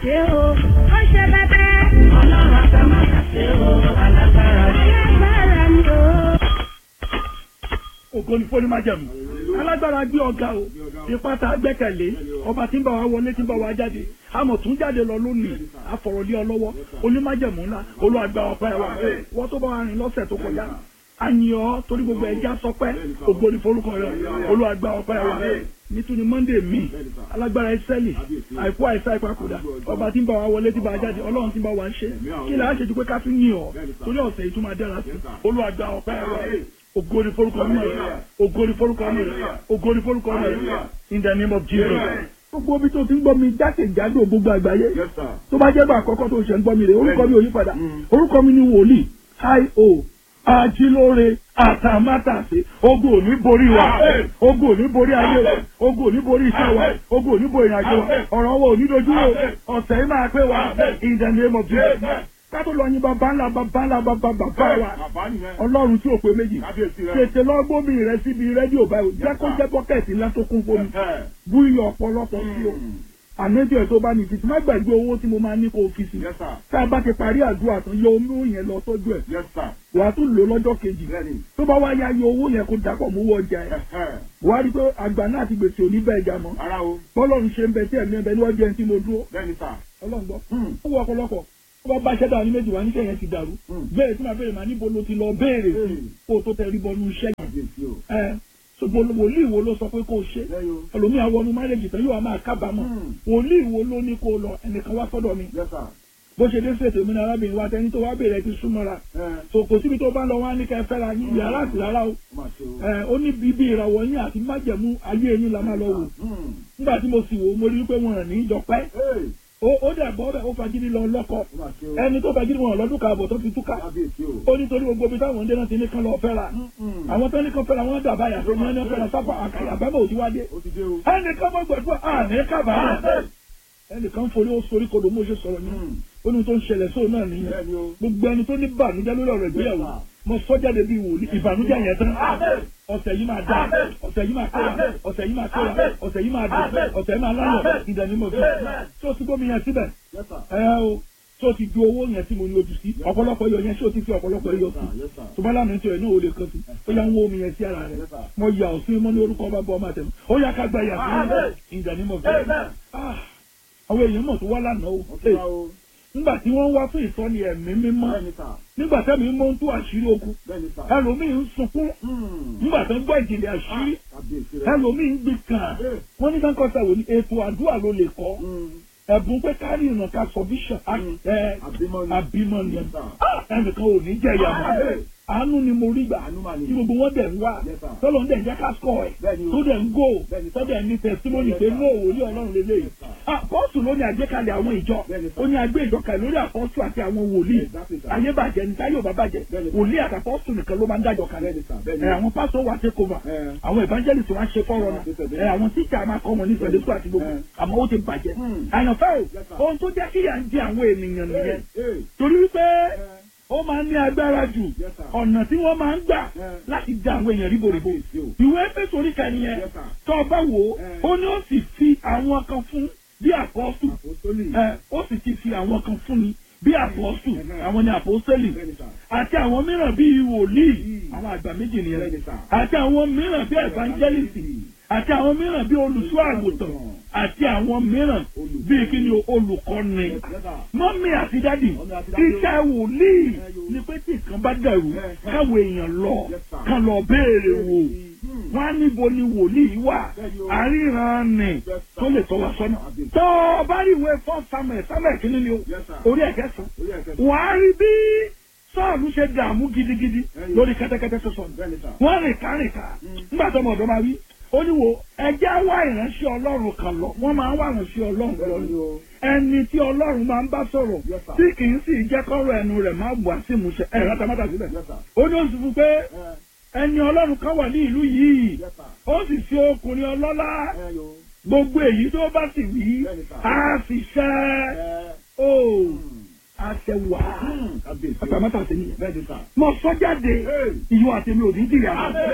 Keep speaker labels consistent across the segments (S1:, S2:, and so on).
S1: ṣe o ó ṣe bẹbẹ.
S2: ọlọ́run àtàmátà ṣe o alágbára ni.
S1: alágbára ni o.
S3: ògo ni fóní májẹ̀mú alágbára gbé ọ̀gá o ipá tá a gbẹ́kẹ̀lé ọba tí ń bá wa wọlé tí ń bá wa jáde àmọ̀ tún jáde lọ lónìí àfọ̀rọ̀lé ọ lọ́wọ́ onímájẹ̀mú ńlá olúwàgbà ọpẹ́ wa wọ́n tó bá wa rìn lọ́sẹ̀ tó kọjá àyàn torí gbogbo ẹja sọpẹ́ ògo ni forúkọ rẹ olúwàgbà ọpẹ́ wa nítorí monday mi alágbára ẹsẹ́lì àìkú àìsá ìpapòdà ọba tí ń bá wa wọlé tí ń bá wa jáde ọlọ́run tí ń bá wa ṣe kí lè á ṣe ju pé ká tún yìn ọ́ torí ọ̀sẹ̀ yìí tún máa dára sí olúwàgbà ọpẹ́ wa ògo ni forúkọ mi rẹ ògo ni forúkọ mi rẹ ògo ni forúkọ mi rẹ in the name of jesus. gbogbo omi tó ti ń gbọ́ mi jákèjádò gbogbo àgbáyé tó bá jẹ́ bá àkọ́kọ́ tó ṣe ń gbọ́ mi rè orúkọ mi ò yí padà orúkọ mi ni wòlíì i.o ajílóore àtàmátàsé ogun ò ní borí wa ogun ò ní borí ayé wa ogun ò ní borí iṣẹ́ wa ogun ò ní borí ìrìnàjò wa ọ̀rọ̀ wa ò ní dojú wo ọ̀sẹ̀ yìí máa pé wa in the name of jesus kátó lọ yin bàbá ńlá bàbá ńlá bàbá bàbá wa ọlọ́run tí ò pé méjì tètè lọ gbómi rẹ síbi rédíò báyìí jẹ́ kó jẹ́ bọ́kẹ́tì ńlá tó kún fómi bú iyọ̀ ọ̀pọ̀lọpọ̀ sí o ànájọ ẹ̀ tó bá ní fìtì má gbàgbé owó tí mo máa ní kó o fi sí tá a bá ti parí àdúrà tán yọ owó yẹn lọ tọ́jú ẹ̀ wàá tún lò lọ́jọ́ kejì tó bá wá yá yọ owó yẹn kó dàpọ̀ mú wọ ọjà ẹ̀ wàá rí i pé àgbà náà ti gbèsè òní bẹ́ẹ̀ jà mọ́ bọ́lọ́run ṣe ń bẹ tí ẹ̀mí ẹ̀ bẹ níwájú ẹni tí mo dúró ọlọ́run gbọ́ ó wọ ọ̀pọ̀lọpọ̀ tó bá bá ṣẹ́dá ní méjì wá ní kẹ́yìn ti dàrú bẹ́ẹ̀ tí màá béèrè màá níbo ló ti lọ béèrè sí kó o tó tẹ ríbọ nu iṣẹ́ yẹn ẹ ṣùgbọ́n wòlíì wo ló sọ pé kó o ṣe ẹlòmíì àwọn ọmọ márèjì tán yóò máa kábàámọ̀ wòlíì wo ló ní kó o lọ ẹnìkan wá sọ́dọ̀ mi bó ṣe dé ṣètò mi ní arábìnrin wa tẹni tó wá béèrè ti súnmọ́ra so kò síbi tó bá lọ wá ní kẹ́ fẹ́ra yín yàrá àti rárá o ó ní bíbí ìràwọ̀ yín àti májẹ̀mú ayé yín la máa lọ wò nígbà tí mo sì wò mo rí i pé wọn rìn ní ìjọpẹ́ ó dẹ̀ bọ́ bẹ́ẹ̀ ó fagídí lọ lọ́kọ ẹni tó fagídí wọn lọ́dún kààbọ̀ tó fi túká ó nítorí gbogbo ibi táwọn ọdẹ náà ti ní kán lọ fẹ́ra àwọn tó ní kán fẹ́ra wọn dàbá yà tó ní ẹni fẹ́ra sábà àkàyà bẹ́ẹ̀ ò ti wá dé ẹnì kan mọ́ gbẹ̀dúrà àní kábàárà ẹnì kan forí ó sorí kodò mo ṣe sọ̀rọ̀ yẹn ó ní tó ń ṣẹlẹ̀ sóò náà nìyẹn gbogbo ẹni tó ní bànújẹ́ lórí ọ̀rọ̀ ìgbéyàwó mo sọ jáde bíi wòlíì ìbànújẹ́ yẹn tán ọ̀sẹ̀ yìí máa dá ọ̀sẹ̀ yìí máa kéwà ọ̀sẹ̀ yìí máa kéwà ọ̀sẹ̀ yìí máa dùn ọ̀sẹ̀ yìí máa lálọ̀ ìdẹ̀ni mo fi tó ti gbómi yẹn síbẹ̀ ẹ o tó ti ju owó yẹn tí mo ní ojú sí ọ̀pọ̀lọpọ̀ yọ yẹn ṣé o ti fi ọ̀pọ̀lọpọ̀ yọ sí tó bá lánàá tí o náà o lè kàn sí ó yà ń wó omi yẹn sí ara rẹ mo yà ọ́ sí mọ́ ní orúkọ ọba bọ́ ọmọ àtẹ̀mú ó yà ká gba yà sí ìdẹ̀ni mo fi àwọn èèyàn mọ̀ tó wá lánàá o nígbà tí wọ́n wá fún ìsọ́ni ẹ̀mí mímọ́ nígbà tẹ́mi mọ́ ń tú àṣírí ogun ẹlòmíì ń sunkún nígbà tó ń gbọ́ ìjìnlẹ̀ àṣírí ẹlòmíì ń gbé kàn wọ́n ní kankan sàwò ní ètò àdúrà ló lè kọ́ ẹ̀bùn pé kárí ìràn ká sọ bíṣọ̀ àbímọ ni ẹnìkan ò ní jẹ́ ìyàmọ̀ àánú ni mo rí gbà tí gbogbo wọn dẹ̀ ń wá tọ́lọ̀ ń dẹ̀ ń jẹ́ ká sọ̀ ẹ̀ tó dẹ̀ ń gò tó dẹ̀ ní tẹ̀símọ́nì pé ní òwòlí ọlọ́run lélẹ̀ àpọ́sù ló ní àgbékalẹ̀ àwọn ìjọ ó ní agbé ìjọ kalẹ̀ lórí àpọ́sù àti àwọn wòlíì ayé bàjẹ́ ní táyé ò bá bàjẹ́ wòlíì àti àpọ́sù nìkan ló máa ń dájọ kalẹ̀ àwọn pásọ wà take over àwọn evangelist wá ṣe fọ́rọ̀ náà àwọn tíṣà máa kọ́ wọn ní sunday school àti gbogbo àmọ́ ó ti bàjẹ́ àyànfẹ́ o ohun tó jẹ́ kíyà ń jẹ àwọn ènìyàn nìyẹn torí wípé ó máa ń ní agbára jù ọ̀nà tí wọ́n máa ń gbà láti dá àwọn èèyàn ríboríbo ìwé Éfésù orí kan nìyẹn tó o bá wò ó ó ní ó sì fi àwọn kan fún bí àpọ́sù ó sì ti fi àwọn kan fún ni bí àpọ́sù àwọn ni àpọ́sẹ́lì àti àwọn mìíràn bí wòlíì àwọn àgbà méjì nìyẹn àti àwọn mìíràn bí evangelist àti àwọn mìíràn bí olùṣọ́ àgùntàn àti àwọn mìíràn bíi kí ni olùkọ́ni mọ́mí àti dádì iṣẹ́ wòlíì ni pé tí nǹkan bá dẹ̀rù káwọn èèyàn lọ kàn lọ béèrè wò wọ́n á níbo ni wòlíì wà àríran nì tó lè tọ́ wa sọ́nà. tó o bá rí ìwé fọ́ samuel samuel kìíní ni o orí ẹ̀kẹ́sàn wàá rí bí sọ́ọ̀lù ṣe dààmú gidigidi lórí kẹ́tẹ́kẹ́tẹ́ sọ̀sọ̀ wọ́n rìn ká rìn ká nígbà tó ọmọ ọ̀dọ́ máa wí ó ní wo ẹjẹ́ wá ìránṣẹ́ ọlọ́run kan lọ wọ́n máa ń wá ìránṣẹ́ ọlọ́run lọ ni ẹni tí ọlọ́run máa ń bá sọ̀rọ̀ tí kì í sì jẹ́ kọ́rọ̀ ẹnu rẹ̀ máa wà sí ìmúṣẹ ẹ̀ rátamátà síbẹ̀ ó ní oṣù fún pé ẹni ọlọ́run kan wà ní ìlú yìí ó sì ṣe ọkùnrin ọlọ́lá gbogbo èyí tó bá sì wí á sì ṣẹ́ ó àṣẹ wà àtàmátà sí nìyẹn mo sọ jáde ìyọ àtẹmí ò ní jìyà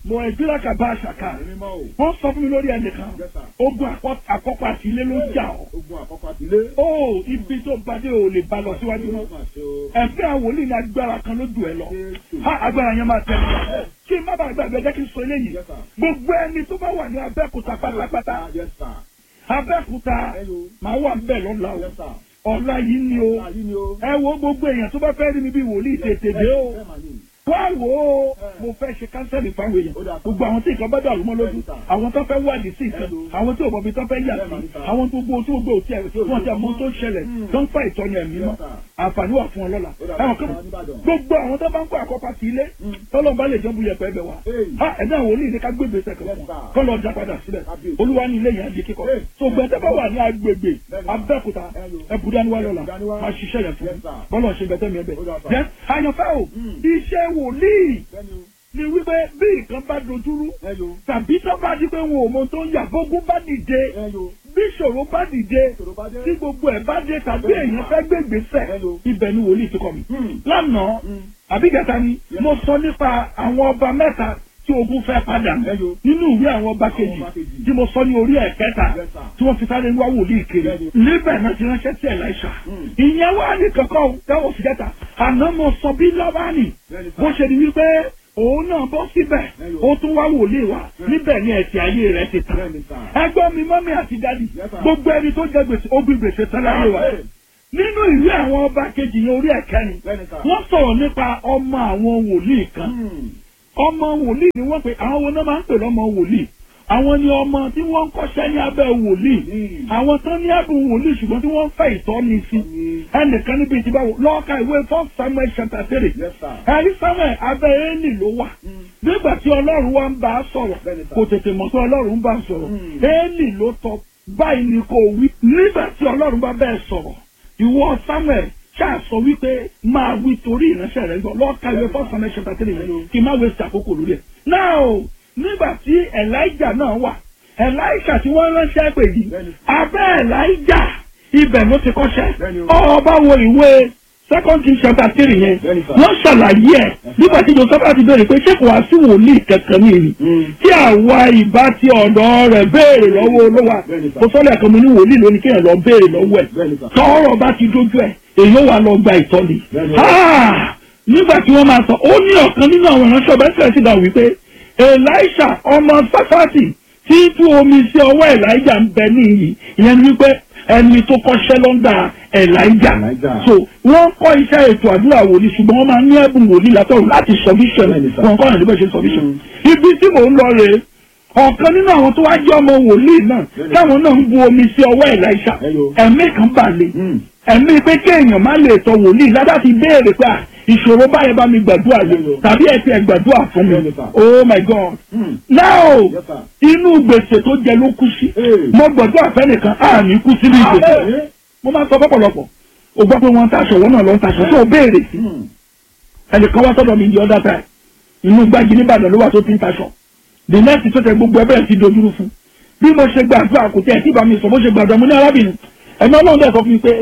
S3: mo ẹ̀dúrà kàbá àṣàkà
S4: Ẹ̀mí mímọ́ o.
S3: wọ́n sọ fún mi lórí ẹnìkan
S4: Yes, sir.
S3: ogun àkọ́- àkọ́kọ́ àti ilé ló jà ọ́
S4: Ogun àkọ́kọ́ àti ilé.
S3: ó ibi tó bàdé ò lè ba lọ síwájú mọ́
S4: Má ṣe o.
S3: ẹ̀fẹ́ àwọn wòlíì ní agbára kan ló jù ẹ lọ
S4: Jésù.
S3: ha agbára yẹn máa tẹ̀lé wa kí n má bàa gbàgbé jẹ́ kí n sọ eléyìí
S4: Yes, sir.
S3: gbogbo ẹni tó bá wà ní abẹ́òkúta pátápátá
S4: Yes, sir.
S3: abẹ́òkúta
S4: Hello.
S3: máa wà ń bẹ̀ lọ́la o
S4: Yes, sir.
S3: ọ̀la yìí ni o
S4: Ayé ni o.
S3: ẹ wo gbogbo èèyàn tó bá fẹ́ rí mi bí wòlíì tètè dé o
S4: Bẹ́ẹ̀ mà ní.
S3: wá wò ó mo fẹ́ ṣe kánsẹ́lì fáwọn èèyàn
S4: Ó dà.
S3: gbogbo àwọn tí nǹkan bá dàrú mọ́ lójú àwọn tó fẹ́ wádìí sí nǹkan
S4: Hello.
S3: àwọn tí òbọ̀bí tó fẹ́ yà sí àwọn tó gbó tó gbó tí ẹ̀ wọ́n ti àmọ́ tó ṣẹlẹ̀ tó ń fa ìtọ́ni ẹ̀mí mọ́
S4: Yes, sir.
S3: àǹfààní wà fún ọ lọ́la
S4: Ó dà.
S3: ẹ̀wọ̀n kí
S4: Àwọn Oníbàdàn.
S3: gbogbo àwọn tó bá ń kó àkọ́pá sí ilé tọ́lọ́ bá lè jẹ́ bu yẹpẹ́ ẹbẹ̀ wa
S4: Hey.
S3: ha ẹ̀dá àwọn olóyìn ní ká gbé gbèsè kan
S4: Yes,
S3: fún
S4: sir.
S3: kọ́ lọ já padà síbẹ̀
S4: Kábíyèsí.
S3: olúwa ní ilé yẹn á di kíkọ́
S4: Hey.
S3: so gbẹ̀tẹ́ bá wà ní agbègbè
S4: Bẹ́ẹ̀ni.
S3: abẹ́òkúta
S4: Hello.
S3: ẹ̀bùdániwá lọ́la
S4: Ẹ̀bùdániwá.
S3: máa ṣiṣẹ́ yẹn fún
S4: Yes,
S3: mi
S4: sir.
S3: bọ́lọ̀ ṣe bẹ̀tẹ̀ mi ẹ̀bẹ̀
S4: Ó dà, sir.
S3: jẹ́ àyànfẹ́ o
S4: Mm.
S3: iṣẹ́ wòlíì
S4: Bẹ́ẹ̀ni o.
S3: ni wípé bí nǹkan bá dojúrú
S4: Hello.
S3: tàbí tó bá di pé wọn ò mọ tó ń yà gbógun bá dìde
S4: Hello.
S3: bí ìṣòro bá dìde
S4: Ìṣòro bá dé.
S3: tí gbogbo ẹ̀ bá dé tàbí èèyàn fẹ́ gbé ìgbésẹ̀
S4: Hello.
S3: ibẹ̀ ni wòlíì ti kọ́ mi.
S4: Hmm.
S3: lánàá
S4: Hmm.
S3: àbí gàtà ni mo sọ nípa àwọn ọba mẹ́ta tí ogun fẹ́ padà
S4: Hello.
S3: nínú ìwé àwọn ọba kejì
S4: ọba kejì.
S3: tí mo sọ ní orí ẹ̀kẹta
S4: Yes, sir.
S3: tí wọ́n fi sáré wá wòlíì kiri
S4: Bẹ́ẹ̀ni.
S3: níbẹ̀ náà ti ránṣẹ́ sí Ẹ̀láíṣà
S4: Hmm.
S3: ìyẹn wà ní kankan dáwọ́ fi jẹ́ta àná mo sọ bí lọ́bánì
S4: Bẹ́ẹ̀ni, sir.
S3: bó ṣe di wípé òun náà bọ́ síbẹ̀
S4: Hello.
S3: ó tún wá wòlíì wá níbẹ̀ ni ẹ̀sìn ayé rẹ̀ ti tàn
S4: Bẹ́ẹ̀ni, sir.
S3: ẹgbọ́n mi mọ́mí àti dádì
S4: Yes, sir.
S3: gbogbo ẹni tó jẹ gbèsè ó gbé gbèsè tán láyé wa
S4: Hey.
S3: nínú ìwé àwọn ọba kejì yẹn orí ẹ̀kẹrin
S4: Bẹ́ẹ̀ni, sir.
S3: wọ́n sọ̀rọ̀ nípa ọmọ àwọn wòlíì kan
S4: Hmm.
S3: ọmọ wòlíì ni wọ́n pe àwọn wo náà máa ń pè lọ́mọ wòlíì àwọn ni ọmọ tí wọ́n ń kọ́ṣẹ́ ní abẹ́ wòlíì
S4: Hmm.
S3: àwọn tán ní ẹ̀bùn wòlíì ṣùgbọ́n tí wọ́n ń fẹ́ ìtọ́ni sí ẹnìkan níbi tí báwo lọ́ọ̀ka ìwé fún Samuel chapter three
S4: Yes, sir.
S3: ẹ̀rí Samuel abẹ́ Élì ló wà
S4: Hmm.
S3: nígbà tí ọlọ́run wa ń bá a sọ̀rọ̀
S4: Bẹ́ẹ̀ni, sir.
S3: kò tètè mọ̀ pé ọlọ́run ń bá a sọ̀rọ̀
S4: Hmm.
S3: Élì ló tọ́ báyìí ni kò wí nígbà tí ọlọ́run bá bẹ́ẹ̀ sọ̀rọ̀ ìwọ Samuel ṣáà sọ wípé máa wí torí ìránṣẹ́ rẹ̀ gbọ́ lọ́ọ̀ka ìwé fún Samuel chapter three yẹn kí n má waste àkókò lórí ẹ̀. now nígbà tí Elijah náà wà Elisha tí wọ́n ránṣẹ́ pè yìí
S4: Bẹ́ẹ̀ni.
S3: abẹ́ Elijah ibẹ̀ ló ti kọ́ṣẹ́
S4: Bẹ́ẹ̀ni o.
S3: ọba wo ìwé second king chapter three yẹn
S4: Bẹ́ẹ̀ni, sir.
S3: wọ́n ṣàlàyé ẹ̀ nígbà tí joseph ti béèrè pé ṣé kò wá sí wòlíì kankan ní ìlú
S4: Hmm.
S3: tí àwa ìbá ti ọ̀dọ̀ rẹ̀ béèrè lọ́wọ́ olówà
S4: Bẹ́ẹ̀ni, sir.
S3: kò sọ́lẹ̀ kan mo ní wòlíì lónìí kéèyàn lọ béèrè lọ́wọ́ ẹ̀
S4: Bẹ́ẹ̀ni, sir.
S3: tọ́rọ̀ bá ti dójú ẹ̀ èyí ó wà lọ gba ìtọ́ni.
S4: Bẹ́ẹ̀ni.
S3: Ah! nígbà tí wọ́n máa sọ ó ní ọ̀kan nínú àwọn ìránṣẹ́ ọ̀bẹ sílẹ̀ sí ga wípé elisha ọmọ sáfàtì tí tú omi sí ọwọ́ elijah ń bẹ níyì ìyẹn ni wípé ẹni tó kọ́ṣẹ́ lọ́ndà elijah
S4: Elijah.
S3: so wọ́n kọ́ iṣẹ́ ètò àdúrà wòlíì ṣùgbọ́n wọ́n máa ní ẹ̀bùn wòlíì látọ̀run láti sọ vision
S4: Bẹ́ẹ̀ni, sir.
S3: wọn kọ́ ọ̀nà níbẹ̀ ṣe sọ vision ibi tí mò ń lọ rèé ọ̀kan nínú àwọn tó wá jẹ́ ọmọ wòlíì náà
S4: Bẹ́ẹ̀ni.
S3: táwọn náà ń bu omi sí ọwọ́ elisha
S4: Hello.
S3: ẹ̀mí kan bà lé
S4: Hmm.
S3: ẹ̀mí pé kéèyàn má lè tọ wòlíì ládá ti béèrè pé à, ìṣòro báyẹn bá mi gbàdúrà lé
S4: Hello.
S3: tàbí ẹ ti ẹ gbàdúrà fún mi
S4: Hello, sir.
S3: oh my god
S4: Hmm.
S3: now
S4: Yes, sir.
S3: inú gbèsè tó jẹ ló kú sí
S4: Hey.
S3: mo gbàdúrà fẹ́nìkan á ní kú sínú ìgbèsè
S4: Amen.
S3: mo máa ń sọ fọ́pọ̀lọpọ̀ o gbọ́ pé wọ́n ń taṣọ wọ́n náà lọ ń taṣọ tó o béèrè sí
S4: Hmm.
S3: ẹnìkan wá sọ́dọ̀ mi di other time inú gbági nìbàdàn ló wà tó ti ń taṣọ the next tó tẹ gbogbo ẹbẹ̀rẹ̀ ti dojúrú fún bí mo ṣe gbàdúrà kò tẹ̀ tí bá mi sọ bó ṣe gbàdúrà mo ní arábìnrin ẹ̀mí ọlọ́run dẹ̀ sọ fún mi pé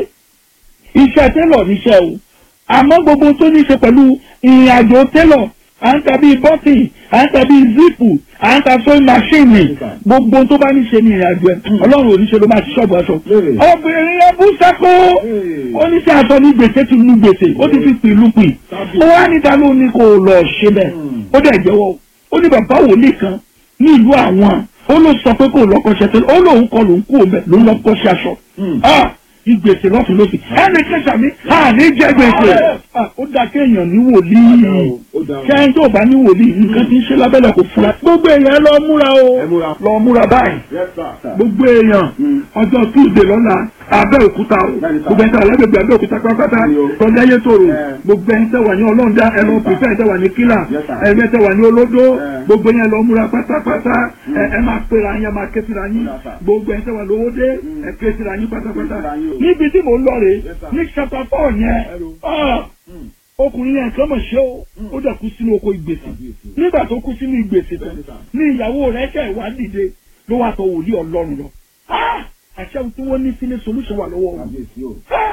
S3: iṣẹ́ télọ̀ níṣẹ́ o àmọ́ gbogbo tó ní ṣe pẹ̀lú ìrìn àjò télọ̀ à ń ta bíi bọ́tì à ń ta bíi zipu à ń ta sewing machine gbogbo tó bá ní ṣe ní ìrìn àjò ẹ̀ ọlọ́run ò ní ṣe ló máa ṣe ṣọ́ọ̀bù aṣọ
S4: Lérè.
S3: obìnrin yẹn bú sẹ́kọ̀ọ́
S4: Hey.
S3: ó ní sí aṣọ ní gbèsè ti lu gbèsè ó ti fi pìlú pì ó wá níta ló ní kó lọ ṣe bẹ́ẹ̀
S4: Hmm.
S3: ó dẹ̀ jẹ́wọ́ ó ní bàbá wòlíì kan ní ìlú àwọn ó ló sọ pé kó lọ́kọ́ṣẹ́ tó ó lóun kọ lòun kú òun bẹ̀ ló ń lọ́kọ́ṣẹ́ aṣọ
S4: Hmm.
S3: Ah, ìgbèsè lọ́tún lọ́sì ẹnì kẹsà mi à ní jẹ́ gbèsè Ah, ó dá kéèyàn ní wòlíì
S4: Ó dáa o.
S3: kẹ́hìn tó bá ní wòlíì nǹkan tí ń ṣe lábẹ́lẹ̀ kò fura gbogbo èèyàn lọ múra o
S4: Ẹ múra.
S3: lọ múra báyìí
S4: Yes, sir.
S3: gbogbo èèyàn
S4: Mm.
S3: ọjọ́ tuesday lọ́la abẹ́òkúta o
S4: Bẹ́ẹ̀ni sà.
S3: gbogbo ẹ̀ńtà alágbègbè abẹ́òkúta pátápátá
S4: Bẹ́ẹ̀ni o.
S3: tọ́jà yé tòrò
S4: Ẹ.
S3: gbogbo ẹ̀ńtà wà ní ọlọ́ọ̀dá ẹ̀rọ pípẹ́ ẹ̀ńtà wà ní kílà
S4: Yes, sir.
S3: ẹ̀ńtà wà ní olódó
S4: Ẹ.
S3: gbogbo yẹn lọ múra pátápátá ẹ ẹ máa pera yín ẹ máa ké síra yín
S4: Yes, sir.
S3: gbogbo ẹ̀ńtà wà lówódé
S4: Mm.
S3: ẹ ké síra yín pátápátá
S4: Ké síra yín o.
S3: níbi tí mò ń lọ rè
S4: Yes, sir.
S3: ní chapter four yẹn
S4: Hello.
S3: ah,
S4: Hmm.
S3: ọkùnrin yẹn kan mọ̀ ṣe ó ó dẹ̀ kú sínú oko ìgbèsè nígbà tó kú sínú ìgbèsè tán
S4: Bẹ́ẹ̀ni sà.
S3: ní ìyàwó rẹ̀ ṣe ìwà dìde ló wà tọ̀ wòlíì ọlọ́run lọ. Ah! àṣẹ tí wọ́n ní sílé solution wà lọ́wọ́ wọn.
S4: Kábíyèsí o.
S3: Ah!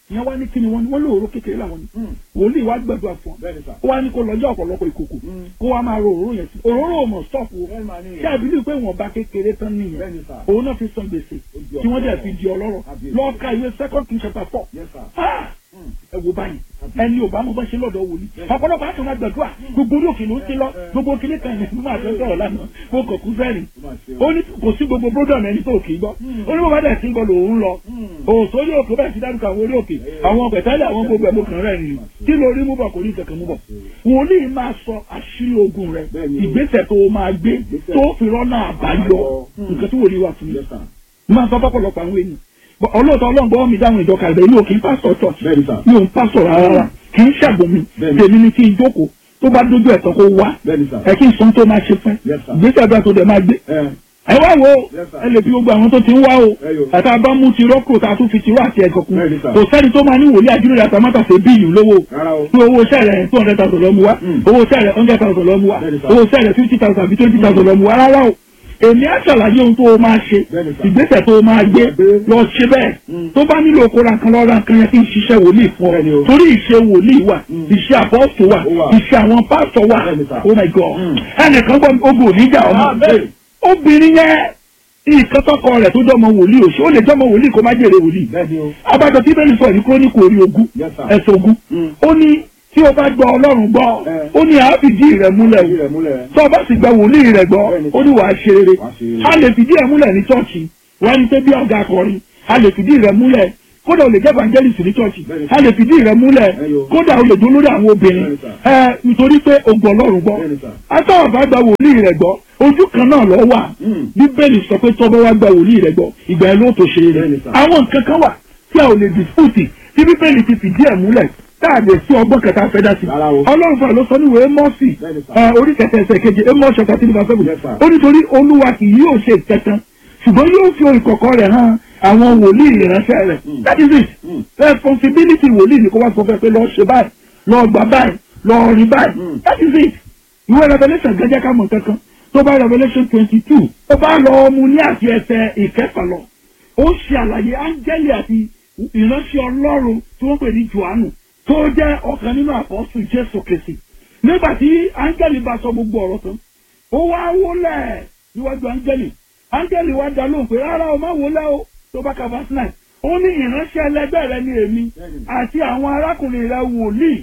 S3: ìyẹn wá ní kíni wọn ni wọn lóòró kékeré làwọn ni wòlíì wá gbàdúrà fún ọ
S4: bẹ́ẹ̀ni sà.
S3: ó wá ní kó lọ́jọ́ ọ̀pọ̀lọpọ̀ ìkòkò kó wá máa ro òróró yẹn sí òróró ò mọ̀ stọ́ọ̀pù o
S4: bẹ́ẹ̀ni màá ní
S3: ṣé àbílí pé wọn bá kékeré tán nìyẹn
S4: bẹ́ẹ̀ni sà.
S3: òun náà fi san gbèsè
S4: Ojú
S3: tí wọ́n dẹ̀
S4: ọ̀pọ̀.
S3: fi di ọlọ́rọ̀
S4: Àbí-
S3: lọ́ọ́ ka ìwé second king chapter four
S4: yes sir.
S3: Ah! ẹ wo báyìí ẹni ò bá mọ bá ṣe lọ́dọ̀ wòlíì ọ̀pọ̀lọpọ̀ àti ọmọ gbàdúrà gbogbo orí òkè ló ń ti lọ gbogbo kíní kan ní mímọ àti ọsọrọ lánàá mo kàn kú fẹrin ó ní kò sí gbogbo bródọ̀mù ẹni tó kì í gbọ́ ó ní bàbá dẹ̀ sí ń gbọ́ lòun lọ òòsó orí òkè bẹ́ẹ̀ sí dárúkọ àwọn orí òkè àwọn pẹ̀tẹ́lẹ̀ àwọn gbogbo ẹ̀mú kan rẹ̀ nìyí kí ló rí mú bọ̀ kò ní kankan mú bọ̀ wòlíì máa sọ àṣírí ogun rẹ̀
S4: Bẹ́ẹ̀ni o.
S3: ìgbésẹ̀ tó o máa gbé tó o fi rọ́nà àbáyọ nǹkan tí wòlíì wà fún mi
S4: yes sir.
S3: máa sọ fọ́pọ̀lọpọ̀ àwọn ènìyàn Bọ̀ ọlọ́ọ̀tọ́ ọlọ́ngbọ́n mi dáhùn ìjọ kàlẹ́ mi ò kí ń pásítọ̀ church
S4: bẹ́ẹ̀ni sà.
S3: mi ò ń pásítọ̀ rárá kì í ṣàgbọ́n mi
S4: Bẹ́ẹ̀ni.
S3: tèmi ni kí n jókòó tó bá dójú ẹ̀tọ́ kó wá
S4: bẹ́ẹ̀ni sà.
S3: ẹ kí n sọ tó máa ṣe fún
S4: Yes, sir.
S3: ìgbésẹ̀ àdúrà tó dẹ̀ máa gbé
S4: ẹ
S3: ẹ wá wo
S4: Yes, sir.
S3: ẹ lè fi gbogbo àwọn tó ti ń wá o
S4: Ẹ yo.
S3: àti abámu ti rọ́pò tá a tún fi tirọ́ àti ẹ̀gọ́ kun
S4: Bẹ́ẹ̀ni, sir.
S3: kò sẹ́ni tó máa ní wòlíì àjúlẹ̀ àtàmátà ṣe bíìlì lówó
S4: rárá o.
S3: pé owó sẹ́rẹ̀ two hundred thousand lọ́mú wá
S4: Mm.
S3: owó sẹ́rẹ̀ hundred thousand lọ́mú wá
S4: Bẹ́ẹ̀ni, sir.
S3: owó sẹ́rẹ̀ fifty thousand àbí twenty thousand lọ́mú wá rárá o èmi á ṣàlàyé ohun tó o máa ṣe
S4: Bẹ́ẹ̀ni, sir.
S3: ìgbésẹ̀ tó o máa gbé
S4: Gbé.
S3: lọ ṣe bẹ́ẹ̀
S4: Mm.
S3: tó bá nílò kó ra nǹkan lọ ra nǹkan yẹn kí n ṣiṣẹ́ wòlíì fún
S4: Bẹ́ẹ̀ni
S3: ọ
S4: o.
S3: torí ìṣe wòlíì wà
S4: Mm.
S3: ìṣe àpọ́sù wà
S4: Ó wà.
S3: ìṣe àwọn pásítọ̀ wà
S4: Bẹ́ẹ̀ni, sir.
S3: oh my god
S4: Mm.
S3: ẹnìkan gbọ́ ogun oníjà ọmọ
S4: Ah, bẹ́ẹ̀.
S3: obìnrin yẹn nǹkan tọkọ rẹ̀ tó jọmọ wòlíì òṣì ó lè jọmọ wòlíì kó má jèrè wòlíì
S4: bẹ́ẹ̀ni o.
S3: abájọ tí bẹ́ẹ̀ ni sọ ní kúrónìkù orí ogún
S4: Yes, sir.
S3: ẹ̀sùn ogún
S4: Mm.
S3: ó ní tí o bá gbọ́ ọlọ́run gbọ́
S4: Eh.
S3: ó ní àá fìdí rẹ̀ múlẹ̀
S4: Ìdí rẹ̀ múlẹ̀.
S3: tó o bá sì gba wòlíì rẹ̀ gbọ́
S4: Bẹ́ẹ̀ni.
S3: ó ní wàá ṣe rere
S4: Wàá ṣe rere.
S3: a lè fìdí ẹ̀ múlẹ̀ ní chọ́ọ̀chì wọ́n ní pé bí ọ̀gá akọrin a lè fìdí rẹ̀ múlẹ̀ kódà o lè jẹ́ evangelist ní chọ́ọ̀chì
S4: Bẹ́ẹ̀ni.
S3: a lè fìdí rẹ̀ múlẹ̀
S4: Ẹyọ.
S3: kódà o lè dún lórí àwọn obìnrin
S4: Bẹ́ẹ̀ni, sir.
S3: ẹ nítorí pé o gbọ́ ọlọ́run gbọ́
S4: Bẹ́ẹ̀ni, sir.
S3: àtàwọn bá gba wòlíì rẹ̀ gbọ́ ojú kan náà lọ wà
S4: Mm.
S3: bíbélì sọ pé tọ́bọ̀ wá gba wòlíì rẹ̀ gbọ́ ìgbà ẹ̀ ló tó ṣe rẹ̀
S4: Bẹ́ẹ̀ni, sir.
S3: àwọn nǹkan kan wà tí a ò lè dispute tí bíbélì ti fìdí ẹ̀ múlẹ̀ tá a lè sí ọgbọ́n kẹta fẹ́ dá sí.
S4: Rárá o.
S3: ọlọ́run fún ẹ ló sọ níwèé mọ́ọ̀sì
S4: Bẹ́ẹ̀ni, sir.
S3: ẹ, orí kẹtẹ ẹsẹ̀ keje amos chapter three verse seven
S4: Yes, sir.
S3: ó nítorí olúwa kì yóò ṣe ìtẹ̀tàn ṣùgbọ́n yóò fi ìkọ̀kọ̀ rẹ̀ hàn àwọn wòlíì ìránṣẹ́ rẹ̀
S4: Mm.
S3: that is it
S4: Mm.
S3: responsibility wòlíì ni kó wá sọ fẹ́ pé lọ́ọ́ ṣe báyìí lọ́ọ́ gbà báyìí lọ́ọ́ rí báyìí
S4: Mm.
S3: that is it ìwé revolution gẹ́gẹ́ ká mọ̀ kankan tó bá revolution twenty two tó bá lọ mu ní àti ẹsẹ̀ ìkẹfà lọ ó ṣe àlàyé áńgẹ́lì àti ìránṣẹ́ ọlọ́run tí wọ́n pè ní johannu tó jẹ́ ọ̀kan nínú àpọ́sù jésù kristi nígbà tí áńgẹ́lì bá sọ gbogbo ọ̀rọ̀ tán ó wá wólẹ̀ níwájú áńgẹ́lì áńgẹ́lì wá dá lóhùn pé rárá o má wólẹ̀ o tó bá ka verse nine ó ní ìránṣẹ́ ẹlẹgbẹ́ rẹ ní èmi àti àwọn arákùnrin rẹ wòlíì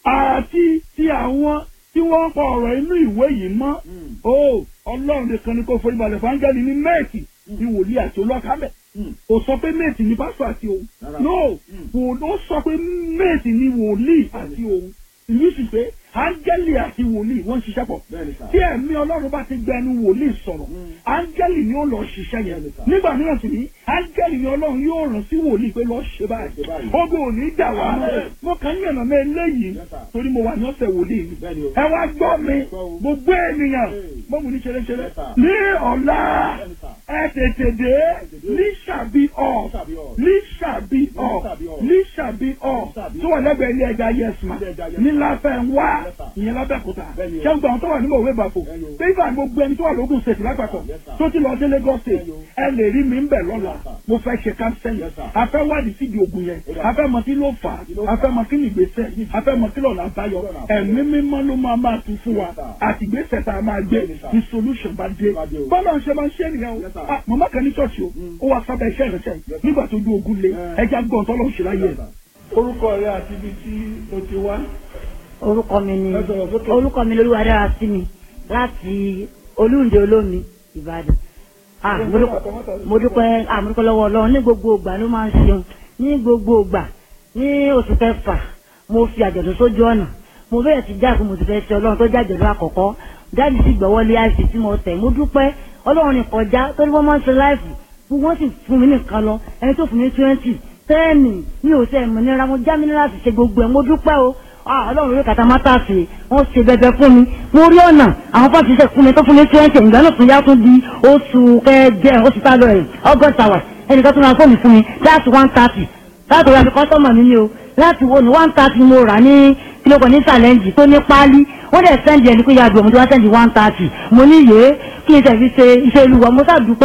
S3: àti ti àwọn tí wọ́n ń pa ọ̀rọ̀ inú ìwé yìí mọ́ o ọlọ́run nìkan ni kò forí balẹ̀ fún áńgẹ́lì ní méèkì ní wòlíì àti olókàmẹ́ kò sọ pé méètì ní pásítọ̀ àti òun
S4: Rárá.
S3: no kò ó sọ pé méètì ní wòlíì àti òun ìlú sì pé áńgẹ́lì àti wòlíì wọ́n ń ṣiṣẹ́ pọ̀
S4: Bẹ́ẹ̀ni, sir.
S3: tí ẹ̀mí ọlọ́run bá ti gbẹnu wòlíì sọ̀rọ̀ áńgẹ́lì ni ó lọ ṣiṣẹ́ yẹn
S4: Bẹ́ẹ̀ni, sir.
S3: nígbà mìíràn sì ní áńgẹ́lì ni ọlọ́run yóò rán sí wòlíì pé lọ́ọ́ ṣe báyìí
S4: Ṣe báyìí.
S3: ogun ò ní dà wá
S4: Amen.
S3: mo kàn ń yànnà mẹ́ eléyìí
S4: Yes, sir.
S3: torí mo wà ní ọ̀sẹ̀ wòlíì mi
S4: Bẹ́ẹ̀ni o.
S3: ẹ wá gbọ́ mi
S4: Gbọ́ o.
S3: gbogbo ènìyàn
S4: Hey.
S3: mọ́mú ní ṣeréṣeré
S4: Yes, sir.
S3: ní ọ̀la
S4: Bẹ́ẹ̀ni, sir.
S3: ẹ tètè dé ní ṣàbí ọ̀
S4: Ṣàbí ọ̀.
S3: ní ṣàbí ọ̀
S4: Ṣàbí ọ̀.
S3: ní ṣàbí ọ̀
S4: Ṣàbí
S3: tó wà lẹ́gbẹ̀ẹ́ ilé ẹja yẹsùn
S4: Ilé ẹja Yes
S3: ní láfẹ́ ń wá
S4: Yes, sir.
S3: ìyẹn lábẹ́kúta
S4: Bẹ́ẹ̀ni o.
S3: ṣé gbọ́n tó wà ní mòwe bàfò
S4: Bẹ́ẹ̀ni o.
S3: pé ìgbà gbogbo ẹni tó wà lógún ṣètì lápapọ̀
S4: Yes, sir.
S3: tó ti lọ dé Lagos state
S4: Bẹ́ẹ̀ni o.
S3: ẹ lè rí mi ń bẹ̀ lọ́la
S4: Yes, sir.
S3: mo fẹ́ ṣe kánsẹ́lì
S4: Yes, sir.
S3: a fẹ́ wádìí síbi ògùn yẹn
S4: Ó dà.
S3: a fẹ́ mọ kí ló fà
S4: Kí ló
S3: á a
S4: fà
S3: fẹ́
S4: á?
S3: mọ kí ni ìgbésẹ̀ a fẹ́ mọ kí lọ́nà àbáyọ
S4: Kí lọ́nà àbáyọ?
S3: ẹ̀mí mímọ́ ló máa máa tu fún wa
S4: Yes, sir.
S3: àti ìgbésẹ̀ tá a máa gbé
S4: Bẹ́ẹ̀ni, sir.
S3: ní solution bá dé
S4: Bá dé o.
S3: bọ́lá ń ṣe máa ń ṣe nìyẹn o
S4: Yes, sir.
S3: Ah, màmá kan ní ṣọ́ọ̀ṣì o
S4: Mm.
S3: ó wá sábẹ́ iṣẹ́ ìrẹsẹ̀
S4: Yes, sir.
S3: nígbà tó ju ogun le
S4: Eh.
S3: ẹja gbọ́n tọ́lọ́ ń ṣe láyé
S4: Yes,
S3: ẹ̀.
S4: sir.
S3: orúkọ rẹ àti ibi tí o ti wá.
S5: orúkọ mi ni
S3: Ẹ sọ̀rọ̀ sókè.
S5: orúkọ mi lolúwa dára sí mi láti olúǹde olómi ìbàdàn Ah, mo dúpẹ́- mo dúpẹ́ ah, mo dúpẹ́ lọ́wọ́ ọlọ́run ní gbogbo ìgbà ló máa ń ṣeun ní gbogbo ìgbà ní oṣù kẹfà mo fi àjọ̀dún sójú ọ̀nà mo bẹ̀rẹ̀ sí jáàkú mo ti fẹ́ ṣe ọlọ́run tó jẹ́ àjọ̀dún àkọ́kọ́ jáde sí gbọ́wọ́lé àìsí tí mo tẹ̀ mo dúpẹ́ ọlọ́run ní kọjá torí wọ́n máa ń ṣe láìfù gbogbo wọn sì fún mi nìkan lọ ẹni tó fún mi twenty tẹ́ẹ̀nì mi ò sẹ́ ìmọ̀ nira mo já mi ní láti ṣe gbogbo ẹ̀ mo dúpẹ́ o Ah, ọlọ́run lórí kàtà mátà sí wọ́n ṣe bẹbẹ fún mi mo rí ọ̀nà àwọn fọ́ọ̀tì ṣe fún mi tó fún mi twenty ìgbà náà tún yá tún di oṣù kẹjẹ oṣù tá a lọ rẹ̀ august hours ẹnìkan tún ra fóònù fún mi that's one thirty láti ra fi kọ́sọ́mọ̀ mi ni o láti wo ní one thirty mo rà ní kílókò ní challenge tó ní páálí wọ́n dẹ̀ sẹ́ndì ẹni pé yàgò mo ti wá sẹ́ndì one thirty mo ní yé kí n tẹ̀sí ṣe iṣẹ́ olúwa mo sàdúpẹ́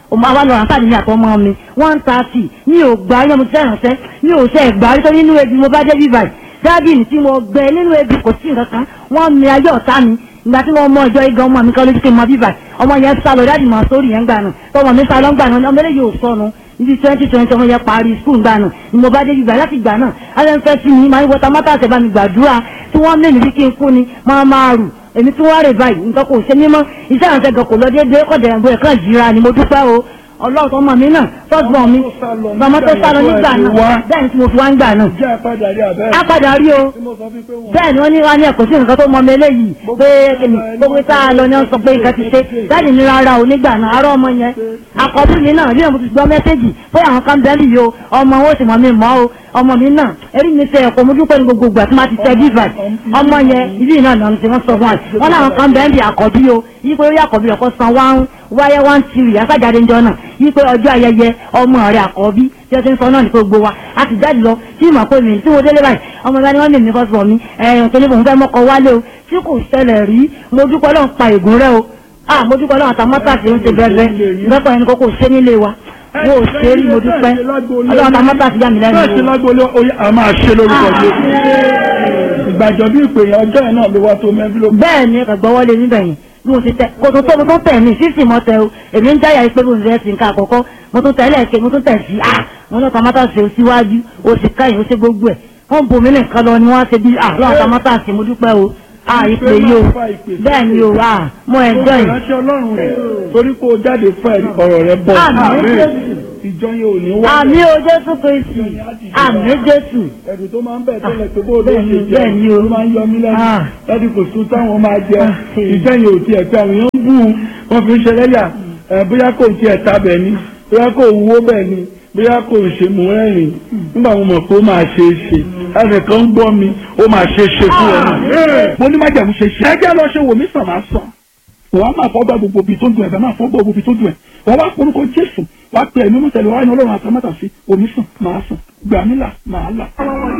S5: ọmọ àwa lọ ránṣẹ́ mi àtọmọ mi one thirty mi ò gbà yẹn mo ti sẹ́rànṣẹ́ mi ò ṣe ẹ̀gbà rí tó nínú ebi mo bá dé bíbá yìí dáàbì mi tí mo gbẹ nínú ebi kò sí nǹkan kan wọ́n mi ayé ọ̀tá mi ìgbà tí wọ́n mọ ìjọ igan ọmọ mi kan lójú kí n mọ bíbá ọmọ yẹn sá lọ dáàbì mọ sórí yẹn gbà nù tọmọ mi sá lọ gbà nù ọmọ eléyìí ò sọnù níbi twenty twenty ọmọ yẹn parí skul gbà nù ni mo bá dé bíbá láti gbà náà alẹ́ ń fẹ́ sí mi máa ń wọta mọ́tà àṣẹ bá mi gbàdúrà tí wọ́n mẹ́rin bí kí n kú ni máa máa rù èmi tí wọ́n rè báyìí nǹkan kò ṣe mímọ́ iṣẹ́ àǹtẹ̀ gan kò lọ déédéé kọ̀dẹ̀ ẹ̀gbọ́n ẹ̀kan yíra ni mo dúpẹ́ o ọlọ́run tó mọ̀ mí náà tọ́gbọ̀n mi màmá tó sá lọ nígbà náà bẹ́ẹ̀ ni tí mo fi wá ń gbà náà
S3: jẹ́ àpàdé àrí àbẹ́
S5: á padà rí o
S3: tí mo sọ fún pé wọ́n
S5: bẹ́ẹ̀ ni wọ́n ní wá ní ẹ̀kọ́ sí nǹkan tó mọ mi eléyìí pé kìnnì gbogbo tá a lọ ní wọ́n sọ pé nǹkan ti ṣe bẹ́ẹ̀ ni rárá o nígbà náà arọ́ ọmọ yẹn àkọ́bí mi náà bí mo ti gbọ́ mẹ́sẹ́jì pé àwọn kan bẹ́ẹ̀ lì o ọmọ wọn ò sì mọ̀ mi mọ́ o ọmọ mi náà erí mi fẹ́ ẹ̀kọ́ mo dúpẹ́ ní gbogbo ìgbà tí wọ́n ti tẹ bíbà ọmọ yẹn ibi náà náà ti wọ́n sọ fún wa wọn náà kan bẹ́ẹ̀ bí àkọ́bí o yí pé ó yà àkọ́bí ọkọ̀ san wá wáyé wá ń tiri àsájáde ńjọ náà yí pé ọjọ́ ayẹyẹ ọmọ rẹ̀ àkọ́bí tí ó ti ń sọ náà ní gbogbo wa a ti jáde lọ tí ìmọ̀ pé mi tí mo délé báyìí ọmọ ìgbà ni wọ́n mèmí fọ́ sọ mi ẹ̀yìn tó ní bòun fẹ́ mọ́kọ wálé o tí kò ṣẹlẹ̀ rí mo dúpẹ́ lọ́n pa ègún rẹ o ah mo dúpẹ́ lọ́n àtàmọ́tà tí ó ń ṣe bẹ́ẹ̀ bẹ́ẹ̀ ẹni kókó ṣé nílé wa mo ò ṣe rí mo dúpẹ́ ọlọ́run àtàmọ́tà ti yá mi lẹ́nu
S3: bẹ́ẹ̀ sí
S5: o.
S3: lágbóolé oyè a máa ṣe lórúkọ Jésù ìgbàjọ bí ìpè yẹn ọjọ́ yẹn náà ló wá tó mẹ́bí ló
S5: bẹ́ẹ̀ ni ẹ̀gbọ́n wọlé níbẹ̀ yẹn bí mo ti tẹ kò tó tó mo tún tẹ̀ mí fífì mọ́ tẹ o èmi ń jáyà pé mo fẹ́ sí nǹkan àkọ́kọ́ mo tún tẹ̀ lẹ́ẹ̀kẹ́ mo tún tẹ̀ sí ah mo ní tàmátà ṣe síwájú o sì káyìn o ṣe gbogbo ẹ̀ wọ́n bomi nìkan lọ ni wọ́n ṣe bí ah lọ́wọ́ tàmátà ṣe mo dúpẹ́ o ah ìpè yìí o bẹ́ẹ̀ ni o ah mo ẹ̀jọ́ yìí
S3: ìránṣẹ́ ọlọ́run rẹ̀ torí kó o jáde fún ẹ̀rí ọ̀rọ̀ rẹ̀ bọ̀
S5: Àmín Jésù.
S3: ìjọ yẹn ò ní wá
S5: àmì o Jésù Kristi àmì Jésù
S3: ẹ̀rù tó máa ń bẹ̀ tẹ́lẹ̀ pé bó ló
S5: bẹ́ẹ̀ ni,
S3: ṣe jẹ́
S5: bẹ́ẹ̀ ni o.
S3: ló máa ń yọ mí lẹ́nu
S5: Ah.
S3: lẹ́nu kò sún táwọn máa jẹ
S5: Ah, sí.
S3: ìjọ yẹn ò tiẹ̀ pé àwọn èèyàn ń bù ú wọ́n fi ń ṣe lẹ́yà ẹ̀ bóyá kò tiẹ̀ ta bẹ̀ ni bóyá kò wúwo bẹ̀ ni bóyá kò ṣe mú ẹ̀rìn nígbà mo mọ̀ pé ó máa ṣe é ṣe ẹnìkan ń gbọ́ mi ó máa ṣe é ṣe fún ẹ náà mo ní májàmú ṣe ṣe ẹjẹ́ lọ ṣe wò mí sàn máa sàn wọ́n á máa fọ́ bá gbogbo ibi tó dùn ẹ̀ bẹ́ẹ̀ máa fọ́ bá gbogbo ibi tó dùn ẹ̀ wọ́n wá porúkọ Jésù wá pé ẹ̀mí mọ́tẹ́lẹ̀ wá ní Ọlọ́run àtàmátà sí omi sàn máa sàn gbàmílà máa là.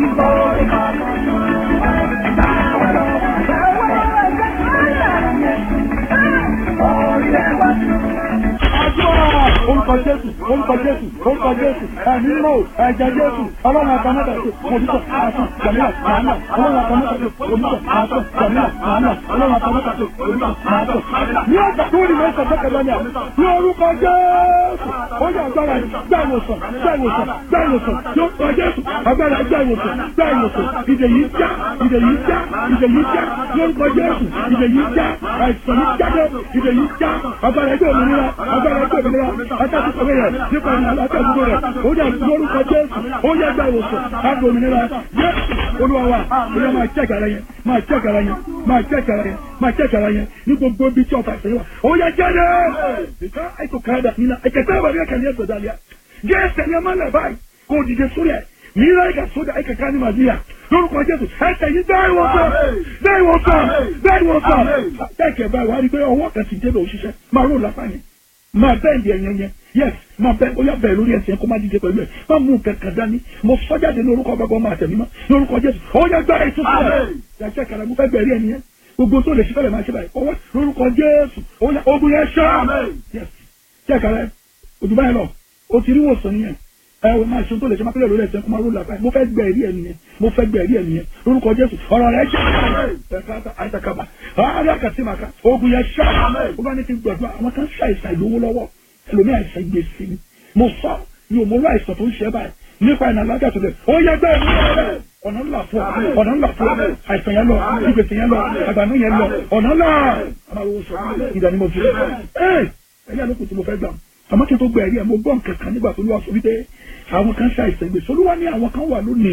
S3: orúkọ jésù orúkọ jésù orúkọ jésù ẹ̀mí mọ́ ẹ̀jẹ̀ jésù ọlọ́run àtàmọ́tà sí òmùsọ̀ àtàn jàmílà màánà ọlọ́run àtàmọ́tà sí òmùsọ̀ àtàn jàmílà màánà ọlọ́run àtàmọ́tà sí òmùsọ̀ àtàn. ní ọjà tó rí mẹ́sàn tẹ́kẹ̀ lọ́nà ní orúkọ jésù ó yẹ agbára gbá ìwòsàn gbá ìwòsàn gbá ìwòsàn ní orúkọ jésù agbára gbá ìwòsàn gbá ìwòsàn ìdè yìí já ìdè yìí já ìdè yìí já ní orúkọ jésù ìdè yìí já àìsàn yìí jáde ìdè yìí já agbára ẹgbẹ́ òmìnira agbára ẹgbẹ́ òmìnira atẹ́kùn sọ̀rọ̀ rẹ̀ nípa ìrìn àtẹ́kùn rẹ̀ ó yẹ lórúkọ jésù ó yẹ gbà ìwòsàn káàdì òmìnira jésù olúwa wa ó yẹ máa jẹ́kẹ̀ ara yẹn máa jẹ́kẹ̀ ara yẹn máa jẹ́kẹ̀ ara yẹn máa jẹ́kẹ̀ ara yẹn ní gbogbo ibi tí ọ̀fà ìṣẹ̀yìn wa ó yẹ jáde ìka ètò káàdà nínú ẹ̀kẹ́tẹ́ ìwà bí ẹ̀kẹ́ ní ẹ̀sọ̀ dàlíà jésù ẹ̀yẹ máa lẹ̀ báyìí kó o dìde sórí ẹ̀ mìíràn ẹ̀ka sódà ẹ̀kẹ́ ká ní màdíyà lórúkọ jésù ẹ̀kẹ́ yìí bẹ́ẹ̀ wọ́n sọ bẹ́ẹ̀ wọ́n sọ bẹ́ẹ̀ wọ́n sọ ẹ̀kẹ́ báyìí wà á rí i pé ọwọ́ kan ti débẹ̀ òṣìṣẹ́ máa rò lápá yẹn máa bẹ́ẹ̀ di ẹ̀yẹ yẹn yes máa bẹ́ẹ̀ ó yà bẹ́ẹ̀ lórí ẹsẹ̀ kó má díje pẹ̀lú ẹ̀ má mú kankan dání mo sọ́jáde ní orúkọ bàbá ọmọ àtẹ̀mí mọ́ ní orúkọ jésù ó yẹ gbára ètò sílẹ̀ yàtọ̀ kàrà mo fẹ́ bẹ̀rẹ̀ ẹni yẹn gbogbo tó lè ṣe fẹ́lẹ̀ máa ṣe báyìí ọwọ́ lórúkọ jésù ó yà ogun yẹn ṣá yes jẹ́ kàrà ojú báyìí lọ o ti rí wòsàn nìyẹn ẹ wò máa ṣe tó lè ṣe máa fẹ́lẹ̀ lórí ẹsẹ̀ kó máa ró làbá mo fẹ́ gbẹ̀ ẹ̀rí ẹni yẹn mo fẹ́ gbẹ̀ ẹ̀rí ẹni yẹn lórúkọ jésù ọ̀rọ̀ rẹ̀ ṣe àìsàkàbà alákàtìmàkà ogun yẹn ṣá ó bá ní kí n gbàdúrà àwọn kan ṣàìsàn ìlówó lọ́wọ́ ẹlòmí àìsàn gbèsè ni mo sọ ní òmòrò àìsàn tó ń ṣe báyìí nípa ìnà alájà tó lẹ ó yẹ gbẹ ọ̀nà ńlá fún ọ ọ̀nà ńlá fún ọ àìsàn yẹn lọ ìgbèsè yẹn lọ àgbànú yẹn lọ ọ̀nà ńlá àmàlówó sọ ìdánimọ̀ fi ẹ ẹ̀yà ló kù tí mo fẹ́ gbà àmọ́ kí n tó gbẹ ẹ̀rí ẹ̀ mo gbọ́ nǹkan kan nígbà tó lọ́wọ́ sọ wípé àwọn kan ṣe àìsàn gbèsè olúwa ní àwọn kan wà lónìí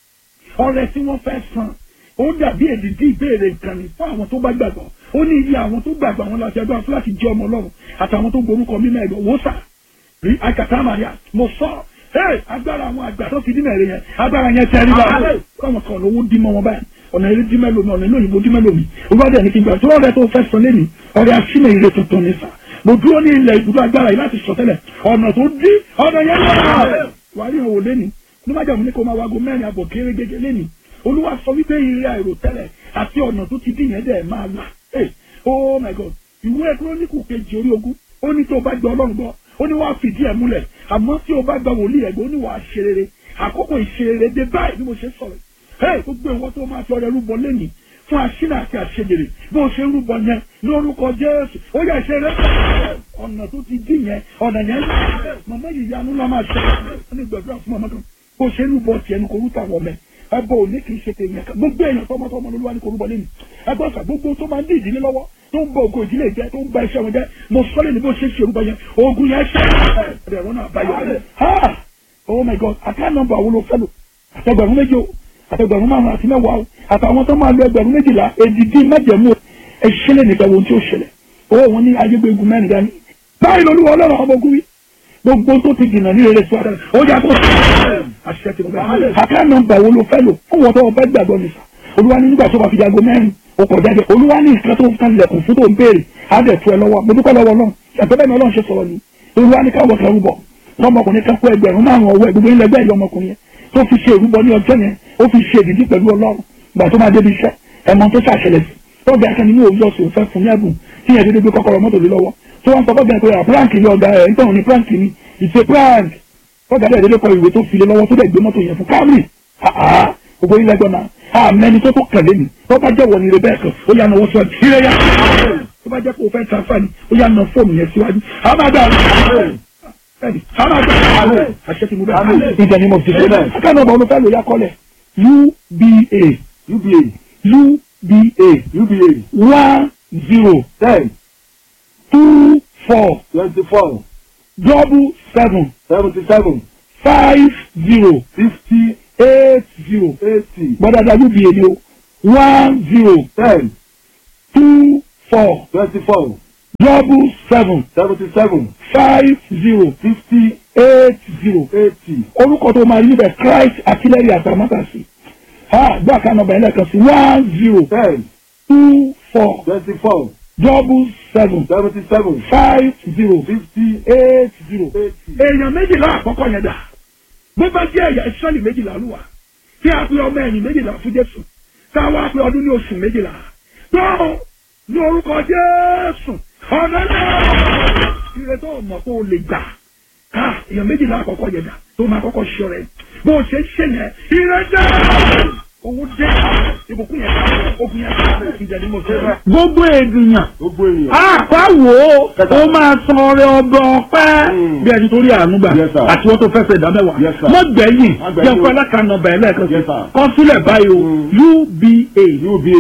S3: ọrẹ tí wọ́n fẹ́ san ó dàbí èdìdí ìbéèrè nǹkan ní fún àwọn tó bá gbàgbọ́ ó ní iye àwọn tó gbàgbọ́ àwọn láti ẹgbẹ́ fún láti jẹ́ ọmọ ọlọ́run àtàwọn tó gborúkọ mímọ́ ẹ̀gbọ́n wò sà rí akata maria mo sọ ẹ agbára àwọn àgbà tó fi dín mẹ́rin yẹn agbára yẹn tẹ́ ẹ nígbà káwọn kan lówó dín mọ́ wọn báyìí ọ̀nà eré dín mẹ́lòmí ọ̀nà ìlú òyìnbó dín mẹ́lòmí olùwádìí ẹni kí n gbà tó ọ̀rẹ́ tó fẹ́ san lẹ́nu ọ̀rẹ́ asínà ire tuntun ní sà mo dúró ní ilẹ̀ ibùdó agbára yìí láti sọ tẹ́lẹ̀ ọ̀nà tó dín ọ̀nà yẹn lọ́wọ́ wàá rí ìhòòhò lẹ́nu onímọ̀jà mi ní kó máa wago mẹ́rin àbọ̀ kéré gẹ́gẹ́ lẹ́nu olúwa sọ wípé ire àìrò tẹ́lẹ̀ àti ọ̀nà tó ti dín yẹn dẹ̀ máa là hey oh my god ìwé kúrónìkù kejì orí ogún ó ní tó bá gbọ́ ọlọ́run gbọ́ ó ní wàá fìdí ẹ̀ múlẹ̀ àmọ́ tí o bá gba wòlíì ẹ̀gbẹ́ ó ní wàá ṣe rere àkókò ìṣerere dé báyìí bí mo ṣe sọ̀rọ̀ ẹ̀ gbogbo ìwọ tó máa fi ọrẹ rúbọ lẹ́nìí fún aṣínà àti àṣejèrè bí o ṣe ń rúbọ yẹn ní orúkọ Jésù ó yẹ ṣe rẹ ọ̀nà tó ti dín yẹn ọ̀nà yẹn màmá yìí yanu lọ́ máa ṣe ọ́ ní gbàdúrà fún màmá kan bó ṣe ń rúbọ tiẹ̀ ní kò rúta wọ̀ mẹ́ ẹbọ òní kì í ṣe tèèyàn kan gbogbo èèyàn tọmọtọmọ ló wà ní korúbọ lẹ́nu ẹgbẹ́ ọ̀sà gbogbo tó máa ń dín ìdílé lọ́wọ́ tó ń bọ ògo ìdílé jẹ tó ń ba iṣẹ́ wọn jẹ mo sọ lẹ́nu bó ṣe ń ṣe orúbọ yẹn ogun yẹn ṣe ẹ̀rọ náà bá yọ ha oh my god àká nọ́mbà wo ló fẹ́ lò àtẹgbẹ̀rún méjì o àtẹgbẹ̀rún márùn àti mẹ́wàá o àtàwọn tó máa lo ẹgbẹ̀rún méjìlá èdìdí májẹ̀mú ẹ̀ṣẹ̀lẹ̀ nìkan wo tí ó ṣẹlẹ̀ owó wọn ní ayégbégun mẹ́rin dání báyìí lolúwa ọlọ́run ọmọ ogun wí gbogbo tó ti dìnnà ní rere sọ ó yà kó àṣẹ ti bẹ àká nọ́mbà wo ló fẹ́ lò fún wọn tó wọn bá gbàgbọ́ nìfà olúwa ní nígbà tó bá fi jago mẹ́rin o kò jáde olúwa ní nǹkan tó ń kan lẹ̀kùn fún tó ń béèrè á dẹ̀ tu ẹ lọ́wọ́ mo dúpẹ́ lọ́wọ́ náà ẹ̀fẹ́ bẹ́ẹ̀ ni ọlọ́run ṣe sọ̀rọ̀ ni olúwa ní káwọ́ kan rúbọ lọ́mọkùnrin kan kó ẹgbẹ̀rún márùn ọwọ́ ẹgbẹ̀rún ilẹ̀ bẹ́ẹ̀ lọ́mọkùnrin yẹn tó fi ṣe ìrúbọ ní ọjọ́ yẹn ó fi ṣe ìdíjí pẹ̀lú ọlọ́run gbà tó máa débi iṣẹ́ ẹ̀mọ tó ṣàṣẹlẹ̀ sí tọ́gbà akẹ́ni ní òwúrọ̀ sí òfẹ́ fún ní ẹ̀bùn tí yẹn dédé gbé kọ́kọ́rọ́ mọ́tò lé lọ́wọ́ tó wọ́n sọ fọ́gbà pé prank ni ọ̀gá ẹ̀ nítorí ní prank ni ìṣe prank fọ́gbà dẹ̀ dédé kọ ìwé tó fi lé lọ́wọ́ tó dẹ̀ gbé mọ́tò yẹn fún Camry gbogbo ilẹ̀ gbọ́n náà àmẹ́ni tó tó kẹ̀lé mi tó bá jẹ́ wọ ni rebẹ́ kan ó yà nà wọ́n sọ ìrẹ́ yá tó bá jẹ́ kó o fẹ́ transfer ni ó yà nà fóònù yẹn síwájú àmàgbà ẹni àmàgbà àṣẹ ti mú bẹ́ẹ̀ ìjẹ́ ni mo ti ṣe bẹ́ẹ̀ akẹ́nà ọ̀bọ̀ olùfẹ́ ló yá kọ́lẹ̀ UBA
S4: UBA
S3: UBA
S4: UBA
S3: one zero
S4: ten
S3: two four
S4: twenty four
S3: double seven
S4: seventy seven
S3: five zero
S4: fifty
S3: eight zero
S4: eighty
S3: gbọ́dọ̀dọ̀ UBA ni o one zero
S4: ten
S3: two four
S4: twenty four
S3: double seven
S4: seventy seven
S3: five zero
S4: fifty
S3: eight zero
S4: eighty
S3: orúkọ tó máa rí níbẹ̀ Christ artillery àtàmátàsí ha gbọ́ àkànnà ọ̀bẹ̀ ẹlẹ́kan sí one zero
S4: ten
S3: two four
S4: twenty four
S3: double seven
S4: seventy seven
S3: five zero
S4: fifty
S3: eight zero.
S4: eighty.
S3: èèyàn méjìlá àkọ́kọ́ yẹn dà bó bá jẹ́ ẹ̀yà ìsọ́lì méjìlá ló wà tí a pe ọmọ ẹ̀yìn méjìlá fún Jésù tá a wá pe ọdún ní oṣù méjìlá tó ní orúkọ Jésù ọ̀nà náà ire tó mọ̀ kó o lè gbà ká èèyàn méjìlá àkọ́kọ́ yẹn dà tó máa kọ́kọ́ ṣọ rẹ̀ bó o ṣe ṣe yẹn ire dẹ́ owó dẹ́ ìbùkún yẹn ogun yẹn ìjẹ́ ni mo ṣe rẹ̀. gbogbo ènìyàn
S4: gbogbo èèyàn.
S3: àpá wo ó máa san ọrẹ ọgbọ ọpẹ́ bí ẹni tó rí àánú gbà
S4: Yes, sir.
S3: àti wọn tó fẹsẹ̀ ìdá mẹ́wàá
S4: Yes, sir.
S3: mọ gbẹ̀yìn
S4: Má gbẹ̀yìn
S3: jẹ́
S4: o.
S3: fún alákànnà bẹ̀rẹ̀ lẹ́ẹ̀kan sí
S4: Yes, sir.
S3: kọ sílẹ̀ báyìí o UBA
S4: UBA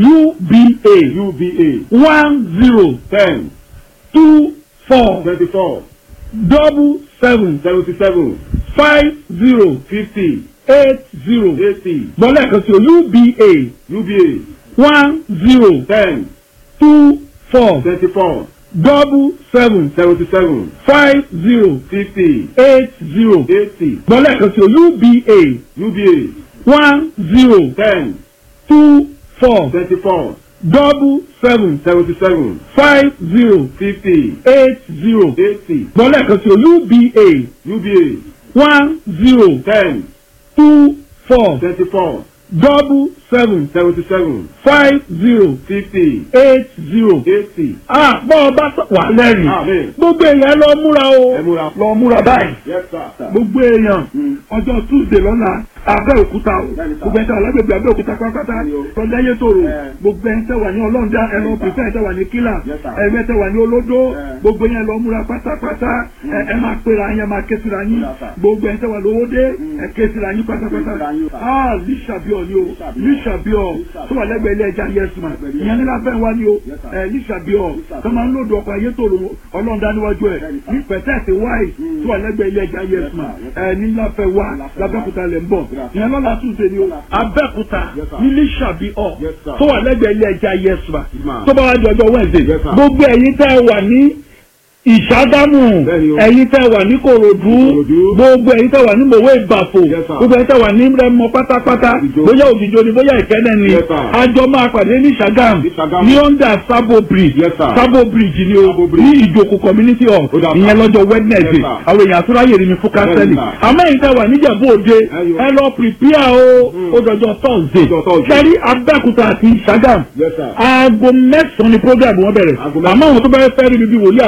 S3: UBA
S4: UBA
S3: one zero
S4: ten
S3: two four
S4: twenty four
S3: double seven
S4: seventy seven
S3: five zero
S4: fifty
S3: eight zero
S4: eighty
S3: gbọ́ lẹ́ẹ̀kan sí o UBA
S4: UBA
S3: one zero
S4: ten
S3: two four
S4: twenty four
S3: double seven
S4: seventy seven
S3: five zero
S4: fifty
S3: eight zero
S4: eighty
S3: gbọ́ lẹ́ẹ̀kan sí o UBA
S4: UBA
S3: one zero
S4: ten
S3: two four
S4: twenty four
S3: double seven
S4: seventy seven
S3: five zero
S4: fifty
S3: eight zero
S4: eighty
S3: gbọ́ lẹ́ẹ̀kan sí o UBA
S4: UBA
S3: one zero
S4: ten
S3: two four
S4: twenty four
S3: double seven
S4: seventy seven
S3: five zero
S4: fifty
S3: eight zero.
S4: eighty.
S3: Ah, bọ́ ọ bá sọ wà lẹ́rìn.
S4: Amen.
S3: Gbogbo èèyàn lọ múra o.
S4: ẹ múra.
S3: Lọ múra báyìí.
S4: Yes, sir.
S3: Gbogbo èèyàn
S4: Mm.
S3: ọjọ́ Tuesday lọ́la Abẹ́òkúta o.
S4: Bẹ́ẹ̀ni, sir.
S3: Gbogbo ẹ̀ńtẹ́ alágbègbè Abẹ́òkúta pátápátá.
S4: Bẹ́ẹ̀ni o.
S3: Tọ́jà yé tòrò.
S4: Eh.
S3: Gbogbo ẹ̀ńtẹ́ wà ní Ọlọ́ọ̀dá ẹ̀rọ pípẹ́ ẹ̀ńtẹ́ wà ní Kílà.
S4: Yes, sir.
S3: Ẹ̀mẹ́tẹ́ wà ní Olódó.
S4: Eh.
S3: Gbogbo yẹn lọ múra pátápátá. Ẹ ẹ máa pera yẹn máa ké síra yín.
S4: Yes, sir.
S3: Gbogbo ẹ̀ńtẹ́ wà lówódé.
S4: Mm.
S3: Ẹ ké síra yín pátápátá.
S4: Ké síra yín, sir.
S3: Ah, Lísàbíọ̀ ni o.
S4: Lísàbíọ̀.
S3: Lísàbíọ̀
S4: Lísàbíọ̀.
S3: tó wà lẹ́gbẹ̀ẹ́ ilé ẹja Yes man.
S4: Lẹ́gbẹ̀ẹ́ ilé
S3: Ìyẹn ní láfẹ́ wá ní o.
S4: Yes, sir.
S3: Ẹ Lísàbíọ̀
S4: Lísàbíọ̀.
S3: tó máa ń lòdù ọkọ̀ ayé tòrò ọlọ́ọ̀dá níwájú ẹ̀
S4: Bẹ́ẹ̀ni, sir.
S3: ní pẹ̀tẹ́ẹ̀sì wáì
S4: Mm.
S3: tó wà lẹ́gbẹ̀ẹ́ ilé ẹja
S4: Yes,
S3: Yes man.
S4: sir. Yes, sir.
S3: Ẹ ní láfẹ́ wá
S4: Láfẹ́ wá.
S3: lábẹ́kúta lẹ̀ ń bọ̀.
S4: Yes, sir.
S3: Ìyẹn lọ́la Tuesday ni o.
S4: Lọ́la.
S3: Abẹ́kúta
S4: Yes, sir.
S3: ní Lísàbíọ̀
S4: Yes, sir.
S3: tó wà lẹ́gbẹ̀ẹ́ ilé ẹja Yes man.
S4: man.
S3: Tó bá wá di ọjọ́ Wednesday.
S4: Yes, sir.
S3: Gbogbo ẹ̀yin tẹ́ ẹ wà ní ìṣàdámù
S4: Bẹ́ẹ̀ni o.
S3: ẹ̀yin tẹ́ wà ní kòròdú
S4: Ìkòròdú.
S3: gbogbo ẹ̀yin tẹ́ wà ní mòwe ìbàfò
S4: Yes, sir.
S3: gbogbo ẹ̀yin tẹ́ wà ní rẹmọ pátápátá
S4: Ògìjó.
S3: bóyá ògìjó ni bóyá ìkẹ́nẹ́ ni
S4: Yes, sir.
S3: àjọ máa pàdé ní Ṣàgám
S4: Ní Ṣàgámù.
S3: ní under Sabo bridge
S4: Yes, sir.
S3: Sabo bridge ni o
S4: Sabo bridge.
S3: ní ìjòkó community hall
S4: Ó dà, sir.
S3: ìyẹn lọ́jọ́ Wednesday
S4: Yes, sir.
S3: àwọn èèyàn àtúráyè ni mi fún kánsẹ́lì
S4: Yes, sir.
S3: àmọ́ ẹ̀yin tẹ́ wà níjẹ̀bú òde
S4: Ẹyọ.
S3: ẹ lọ prepare o ó dọjọ́ Thursday
S4: Ọjọ́ Thursday.
S3: kẹ́rí Abẹ́òkúta àti Ṣàgám
S4: Yes, sir.
S3: aago mẹ́sàn-án ni program wọn bẹ̀rẹ̀
S4: Aago mẹ́sàn-án.
S3: àmọ́ àwọn tó bá fẹ́ rí mi bí wòlíì aago mẹ́jọ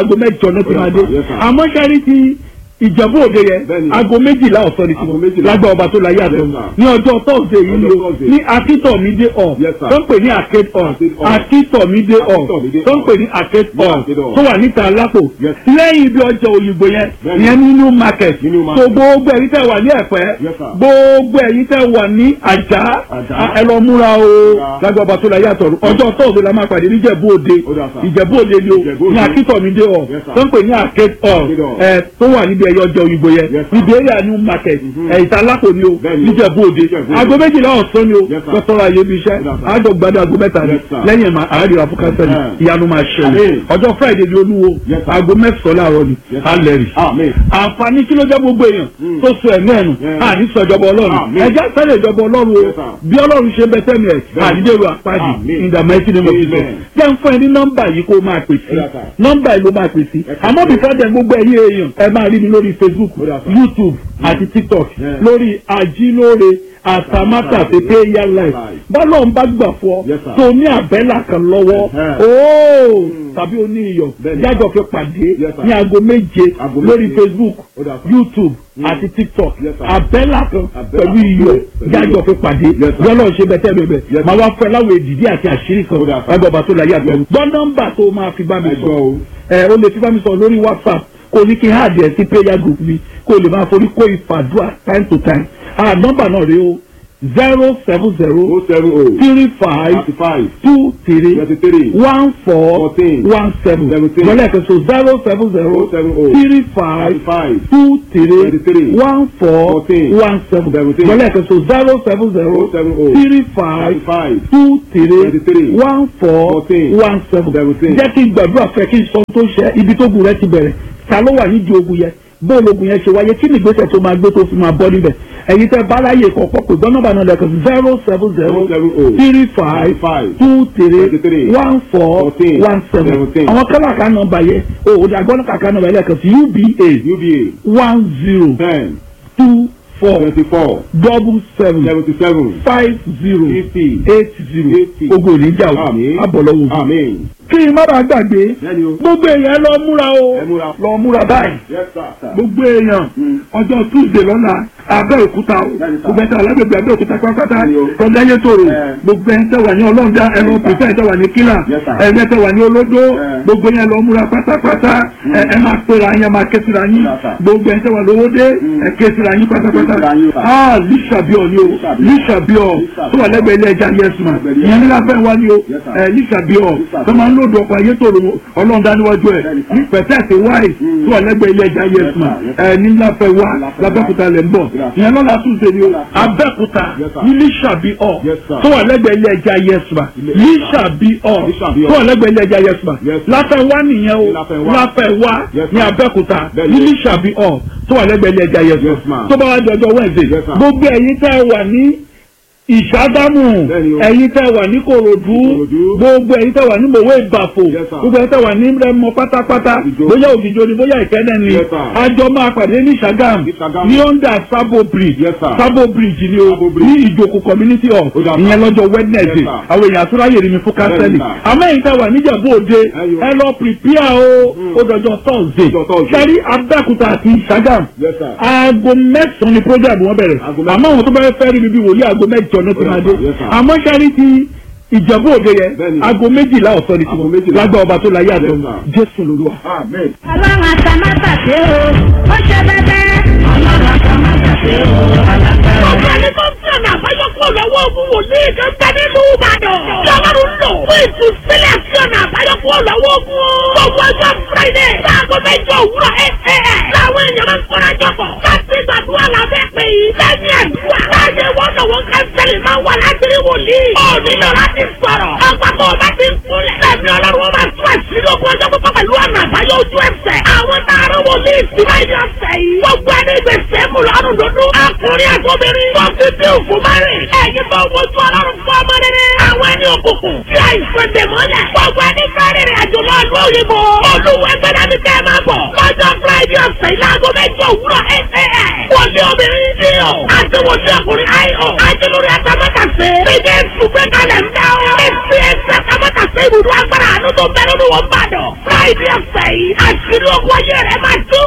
S3: mẹ́jọ náà ti máa dé
S4: Yes, sir.
S3: àmọ́ sẹ́rí ti ìjẹ̀bú òde yẹn
S4: Bẹ́ẹ̀ni.
S3: aago méjìlá ọ̀sán ni
S4: Aago
S3: tiwọn
S4: méjìlá.
S3: lágbà ọba tó láyé àtọ̀
S4: Yes, sir.
S3: ní ọjọ́ tọ́sídẹ̀ yìí ni
S4: Ọjọ́
S3: o
S4: Thursday.
S3: ní akíntọ̀mídé hall
S4: Yes, sir.
S3: tó ń pè ní arcade hall
S4: Arcade hall.
S3: akíntọ̀mídé hall
S4: Akíntọ̀mídé
S3: tó ń
S4: hall.
S3: pè ní arcade
S4: Ní
S3: hall
S4: Arcade hall.
S3: tó wà níta lápò
S4: Yes.
S3: lẹ́yìn ibi ọjà òyìnbó yẹn
S4: Bẹ́ẹ̀ni.
S3: ìyẹn ní new market
S4: Ní New
S3: so
S4: Market.
S3: gbogbo ẹ̀yin tẹ́ wà ní ẹ̀pẹ́
S4: Yes, sir.
S3: gbogbo ẹ̀yin tẹ́ wà ní àjà
S4: Àjà.
S3: ẹ lọ múra o
S4: Múra.
S3: lágbà ọba tó láyé àtọ̀ ọjọ́ tọ́sídẹ̀ la máa pàdé níjẹ̀bú òde
S4: Ó dà, sir.
S3: ìjẹ̀bú òde ni o
S4: Ìjẹ̀bú
S3: ní
S4: Òde.
S3: akíntọ̀mídé hall
S4: Yes, sir.
S3: tó ń pè ní arcade hall
S4: Arcade hall.
S3: ẹ tó wà níbi ẹyọ ọjọ́ òyìnbó yẹn
S4: Yes, sir.
S3: ibi area new market
S4: Mhm.
S3: ẹ ìtalákò ni o
S4: Bẹ́ẹ̀ni.
S3: níjẹ̀bú òde
S4: Níjẹ̀bú Òde.
S3: aago méjìlá ọ̀sán ni o
S4: Yes, sir.
S3: lọ́tọ́ra ayé bí iṣẹ́
S4: Yes, sir.
S3: àjọ gbadé aago mẹ́ta ni
S4: Yes, sir.
S3: lẹ́yìn ìmọ̀ àádìrà fún kánsẹ́lì
S4: Eh.
S3: ìyanu máa ṣẹlẹ̀
S4: Amen.
S3: ọjọ́ friday ni olúwo
S4: Yes, sir.
S3: aago mẹ́sàn-án láàárọ̀ ni
S4: Yes, sir.
S3: alẹ́ rì
S4: Amen.
S3: àǹfààní kí ló jẹ́ gbogbo èèyàn
S4: Mm.
S3: tó so ẹ̀mí ẹ̀nu
S4: Yeah.
S3: àní sọ ìjọba ọlọ́run
S4: Amen.
S3: ẹjẹ́ sẹ́lẹ̀ ìjọba ọlọ́run o
S4: Yes, sir.
S3: bí ọlọ́run ṣe bẹ sẹ́mi ẹ̀
S4: Bẹ́ẹ̀ni.
S3: àdídèrò àpáàdì
S4: Amen.
S3: in the mighty name of Jesus
S4: Amen.
S3: jẹ́ ń fún ẹ ní nọ́mbà yìí kó o máa pè sí
S4: Yes, sir.
S3: nọ́mbà yìí ló máa pè sí
S4: Yes,
S3: àmọ́
S4: sir.
S3: bí fẹ́ẹ́ dẹ̀ gbogbo ẹ̀yìn èèyàn ẹ máa rí mi lórí Facebook
S4: Yes, sir.
S3: YouTube àti TikTok
S4: Yeah.
S3: lórí ajílóore àtàmátàsé prayer life bọ́lọ̀ ń bá gbà fún ọ
S4: Yes, sir.
S3: tó ní àbẹ́là kan lọ́wọ́
S4: Uh-huh.
S3: ooo tàbí o ní iyọ̀
S4: Bẹ́ẹ̀ni.
S3: jájọ fi pàdé
S4: Yes, sir.
S3: ní aago méje
S4: Aago
S3: lórí
S4: méje.
S3: Facebook
S4: Ó dà, sir.
S3: YouTube
S4: Mm.
S3: àti TikTok
S4: Yes, sir.
S3: àbẹ́là kan
S4: Àbẹ́là
S3: pẹ̀lú iyọ̀
S4: pẹ̀lú
S3: jájọ
S4: iyọ̀.
S3: fi pàdé
S4: Yes, sir.
S3: yọ́lọ́ ṣe bẹ́tẹ́ bẹ́bẹ́
S4: Yes,
S3: máa wá fẹ́ láwọn èdìdí àti àṣírí kan
S4: Ó dà, sir.
S3: ẹgbẹ́ ọba tó láyé àgbẹ̀ gbọ́ nọ́mbà tó máa fi bá mi
S4: Ẹ
S3: sọ
S4: gbọ́ o.
S3: ẹ o lè fi bá mi sọ lórí WhatsApp kò ní kí n háàdì ẹ̀ sí prayer group mi kò lè máa forí kó ìfàdúrà time to time ah nọ́mbà náà rèé o zero seven zero
S4: O seven O.
S3: three five
S4: Thirty five.
S3: two three
S4: Twenty three.
S3: one four
S4: Fourteen.
S3: one seven
S4: Seventeen.
S3: lọ́lẹ̀ kan so zero seven zero
S4: O seven O.
S3: three
S4: Thirty
S3: five
S4: five.
S3: two three
S4: Twenty-three.
S3: one four
S4: Fourteen.
S3: one seven
S4: Seventeen.
S3: lọ́lẹ̀ kan so zero seven
S4: O
S3: zero
S4: seven O.
S3: three five
S4: Thirty five.
S3: two three
S4: Twenty-three.
S3: one four
S4: Fourteen.
S3: one seven
S4: Seventeen.
S3: jẹ́ kí n gbàdúrà fẹ́ kí n sọ tó ṣe ibi tó gùn rẹ ti bẹ̀rẹ̀ ta ló wà nídìí ogun yẹn bóòlù ogun yẹn ṣe wáyé kí ni ìgbésẹ̀ tó máa gbé tó fi máa bọ́ níbẹ̀ ẹ̀yin tẹ́ bá láyè kọ̀ọ̀kan pé gbọ́n nọ́mbà náà lẹ́kọ̀ọ́ zero seven zero
S4: O seven O.
S3: three five
S4: Five.
S3: two three
S4: Twenty-three.
S3: one four
S4: Fourteen.
S3: one seven
S4: Seventeen.
S3: àwọn kálàkà nọ́mbà yẹn o ò dàgbọ́n kàkà nọ́mbà yẹn lẹ́kọ̀ọ́ sí uba
S4: UBA.
S3: one zero
S4: Ten.
S3: two four
S4: Twenty four.
S3: double seven
S4: Seventy seven.
S3: five zero
S4: Fifty.
S3: eight zero
S4: Eighty.
S3: ogun ò ní jà o
S4: Àmín.
S3: abọ̀lọ́wọ́
S4: Amen.
S3: kí n má bàa gbàgbé
S4: Bẹ́ẹ̀ni o.
S3: gbogbo èèyàn lọ múra o
S4: Ẹ múra.
S3: lọ múra báyìí
S4: Yes, sir.
S3: gbogbo èèyàn
S4: Mm.
S3: ọjọ́ tuesday lọ́la abẹ́òkúta o
S4: Bẹ́ẹ̀ni sà.
S3: gbogbo ẹ̀ta alágbègbè abẹ́òkúta pátápátá
S4: Bẹ́ẹ̀ni o.
S3: tọ́jú ayé tòrò
S4: Ẹ.
S3: gbogbo ẹ̀ ń tẹ̀wà ní ọlọ́ọ̀dá ẹ̀rọ
S4: Yes, sir.
S3: pèsè ẹ̀ tẹ̀wà ní kílà
S4: Yes, sir.
S3: ẹ̀rẹ́ tẹ̀wà ní olódó
S4: Ẹ.
S3: gbogbo yẹn lọ múra pátápátá ẹ ẹ máa pera yín ẹ máa ké síra yín
S4: Yes, sir.
S3: gbogbo ẹ̀ ń tẹ̀wà lówódé
S4: Mm.
S3: ẹ ké síra yín pátápátá
S4: Ké síra yín, sir.
S3: ah lísàbíọ̀ ni o
S4: Lísàbíọ̀.
S3: lísàbíọ̀
S4: Lísàbíọ̀.
S3: tó wà lẹ́gbẹ̀ẹ́ ilé ẹja yẹsùn
S4: Lẹ́gbẹ̀ẹ́
S3: ìyẹn nílá fẹ́ wá ní o
S4: Yes, sir.
S3: ẹ lísàbíọ̀
S4: Lísàbíọ̀.
S3: tó máa ń lòdù ọkọ̀ ayé tòrò ọlọ́ọ̀dá níwájú ẹ̀
S4: Bẹ́ẹ̀ni, sir.
S3: ní pẹ̀tẹ́ẹ̀sì wáì
S4: Mm.
S3: tó wà lẹ́gbẹ̀ẹ́ ilé ẹja yẹsùn
S4: Yes, sir.
S3: ẹ ní láfẹ́ wá
S4: Láfẹ́ wá.
S3: lábẹ́kúta lẹ̀ ń bọ̀
S4: Yes, sir.
S3: ìyẹn lọ́la tún ṣe ni o
S4: Yes, sir.
S3: abẹ́kúta
S4: Yes, sir.
S3: ní lísàbí ọ̀
S4: Yes, sir.
S3: tó wà lẹ́gbẹ̀ẹ́ ilé ẹja yẹsùn
S4: Ilé-
S3: lísàbí ọ̀
S4: Lísàbí ọ̀.
S3: tó wà lẹ́gbẹ̀ẹ́ ilé ẹja yẹsùn
S4: Yes, sir.
S3: láfẹ́ wá nìyẹn o
S4: Ní Láfẹ́ wá.
S3: láfẹ́ wá
S4: Yes,
S3: ní
S4: sir.
S3: abẹ́kúta
S4: Bẹ́ẹ̀ni.
S3: ní lísàbí ọ̀ tó wà lẹ́gbẹ̀ẹ́ ilé ẹja yẹsùn
S4: Yes, ma'am.
S3: tó bá wá di ọjọ́ Wednesday
S4: Yes, sir.
S3: gbogbo ẹ̀yin tẹ́ ẹ wà ní ìṣàdámù
S4: Bẹ́ẹ̀ni o.
S3: ẹ̀yin tẹ́ ẹ wà ní kòròdú
S4: Ìkòròdú.
S3: gbogbo ẹ̀yin tẹ́ ẹ wà ní mòwe ìbàfò
S4: Yes, sir.
S3: gbogbo ẹ̀yin tẹ́ ẹ wà ní rẹmọ pátápátá
S4: Ìjó.
S3: bóyá ògìjọ ni bóyá ìkẹ́nẹ́ ni
S4: Yes, sir.
S3: àjọ máa pàdé ní Ṣàgámù
S4: Ní Ṣàgámù.
S3: ní under Sabo bridge
S4: Yes, sir.
S3: Sabo bridge ni o
S4: Sabo bridge.
S3: ní ìjòkó community hall
S4: Ó dà, sir.
S3: ìyẹn lọ́jọ́ Wednesday
S4: Yes, sir.
S3: àwọn èèyàn àtúráyè rí mi fún kánsẹ́lì
S4: Bẹ́ẹ̀ni, sir.
S3: àmọ́ ẹ̀yin tẹ́ ẹ wà níjẹ̀bú òde
S4: Ẹyọ.
S3: ẹ lọ prepare o ó dọjọ́ Thursday
S4: Ọjọ́ Thursday.
S3: sẹ́rí Abẹ́òkúta àti Ṣàgámù
S4: Yes, sir.
S3: aago mẹ́sàn-án ni program wọn bẹ̀rẹ̀
S4: Aago mẹ́sàn-án.
S3: àmọ́ àwọn tó bá fẹ́ rí mi bí wòlíì aago mẹ́jọ náà ti
S4: Yes,
S3: máa
S4: sir.
S3: dé
S4: Yes, sir.
S3: àmọ́ sẹ́rí ti ìjẹ̀bú òde yẹn
S4: Bẹ́ẹ̀ni.
S3: aago méjìlá ọ̀sán ni
S4: Aago
S3: tiwọn
S4: méjìlá.
S3: lágbà ọba tó láyé àtọ̀
S4: Yes, sir.
S3: Jésù lolúwa.
S4: Amen.
S1: ọlọ́run àtàmátàsé o ó ṣe bẹ́bẹ́.
S2: Ọlọ́run àtàmátàsé o alágbára.
S6: Ọ̀gá ni tó ń fẹ́ náà báyọ̀ kó lọ́wọ́ ogun wòlíì kan bẹ nínú Ìbàdàn. Lọ́wọ́rún lò fún ìtúsílẹ̀ sí ọ̀nà àbáyọ̀ kó lọ́wọ́ ogun. Gbogbo ọjọ́ Friday láago mẹ́jọ òwúrọ̀ ẹ̀ ẹ̀ ẹ̀. Láwọn èèyàn máa ń kọ́ra jọ̀pọ̀. Láti gbàdúrà lábẹ́ pé lẹ́yìn àdúrà. Láyé wọ́n lọ́wọ́ kánsẹ́lì máa wà láti rí wòlíì. Ó nílò láti sọ̀rọ̀. Ọgbà tó o bá ti ń kúnlẹ̀. Lẹ́mi ọlọ́run máa tún àṣírí ogun ọjọ́ pípọ́ pẹ̀lú ọ̀nà àbáyọ ojú ẹsẹ̀. Àwọn tààrà wòlíì sí báyìí ọ̀sẹ̀ yìí. Gbogbo ẹni gbèsè mú lọ́rùn dúdú. Akùnrin àtọ́bìnrin. Wọ́n ti bí òfin márìn. Ẹ̀yin tó wojú ọlọ́run fún ọmọ rere. Àwọn ẹni òkùnkùn. Tí àìsàn dè mọ́lẹ̀. Gbogbo ẹni fẹ́ rìnrìn àjò lọ ìlú òyìnbó. Olúwa ẹgbẹ́dá mi kẹ́ ẹ máa bọ̀. Lọ́jọ́ Friday ọ̀sẹ̀ yìí láago mẹ́jọ òwúrọ̀ ẹ̀ẹ́. Wọlé obìnrin ní o. Àti wọlé ọkùnrin ayọ̀. Àti lórí atamátàsé. Bíbí ètùgbẹ́ kalẹ̀ ń dá o. Èsì ẹ̀sẹ̀ atamátàsé ibùdó agbára àánú tó ń bẹ nínú wọn bàdàn. Friday ọ̀sẹ̀ yìí, àṣírí ogun ayé rẹ̀ máa tú.